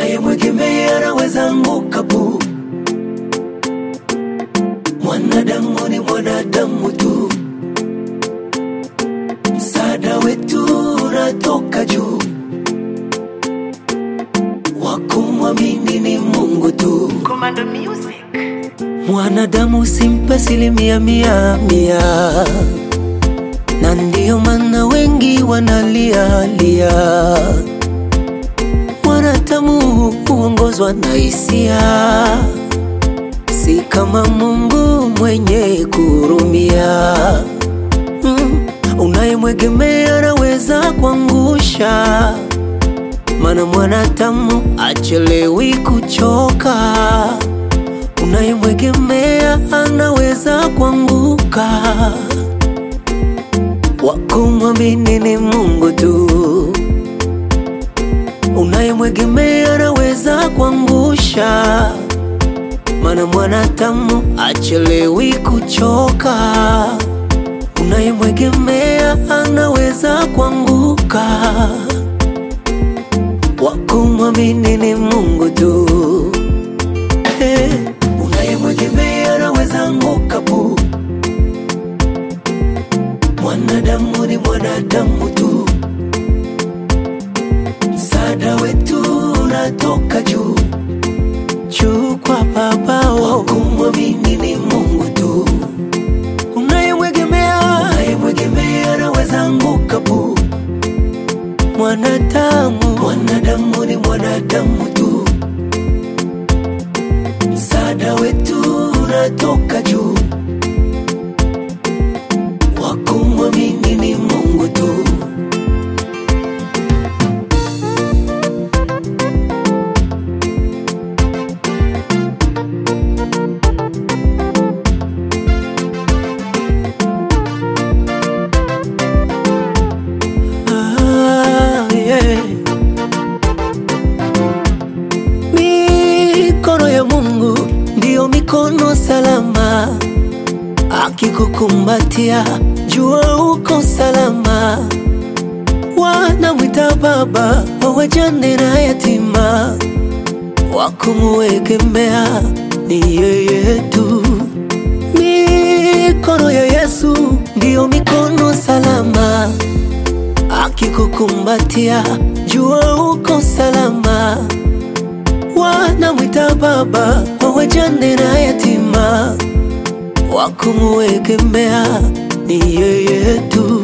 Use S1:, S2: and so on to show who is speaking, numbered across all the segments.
S1: unayemwegemea anaweza anguka bu. Mwanadamu ni mwanadamu tu, msaada wetu unatoka juu, wakumwamini ni Mungu tu.
S2: Commando Music.
S1: Mwanadamu simpe asilimia mia mia, na ndiyo maana wengi wanalia lia. Mwanadamu huongozwa na hisia, si kama Mungu mwenye kurumia. Mm, unayemwegemea anaweza kuangusha, maana mwanadamu achelewi kuchoka unayemwegemea anaweza kuanguka. Wakumwamini ni Mungu tu. Unayemwegemea anaweza kuangusha, maana mwanadamu achelewi kuchoka. Unayemwegemea anaweza kuanguka. Wakumwamini ni Mungu tu. Hey, unayemwegemea anaweza anguka pu. Mwanadamu ni mwanadamu tu, msaada wetu unatoka juu juu kwa Baba. Wakumwamini ni Mungu tu. Unayemwegemea unayemwegemea anaweza anguka pu. Mwanadamu mwanadamu ni mwanadamu tu msaada wetu unatoka juu, wakumwamini ni Mungu tu. Ah, yeah. Mikono ya Mungu ndiyo mikono salama, akikukumbatia jua uko salama. Wanamwita baba wa wajane na yatima, wakumuegemea ni yeye tu. Mikono ya Yesu ndiyo mikono salama, akikukumbatia jua uko salama wanamwita baba wa wajane na yatima, wakumuegemea ni yeye tu.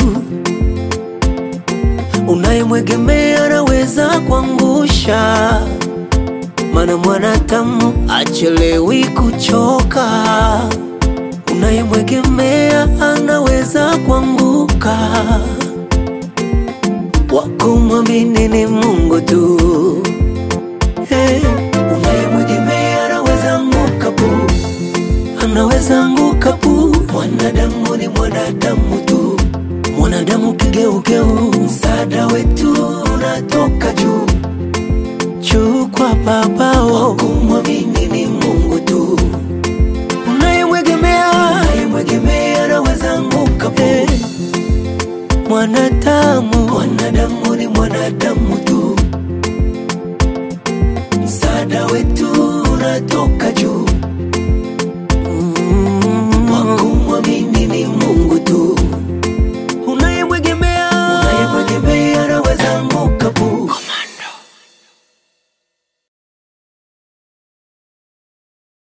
S1: Unayemwegemea anaweza kuangusha, maana mwanadamu achelewi kuchoka. Unayemwegemea anaweza kuanguka, wakumwamini ni Mungu tu. Hey, unayemwegemea anaweza anguka pu, anaweza anguka pu. Mwanadamu ni mwanadamu tu, mwanadamu kigeugeu. Msaada wetu unatoka juu juu kwa Baba. Wakumwamini ni Mungu tu. Unayemwegemea unayemwegemea anaweza anguka pu. Hey, mwanadamu mwanadamu ni mwanadamu tu msaada wetu unatoka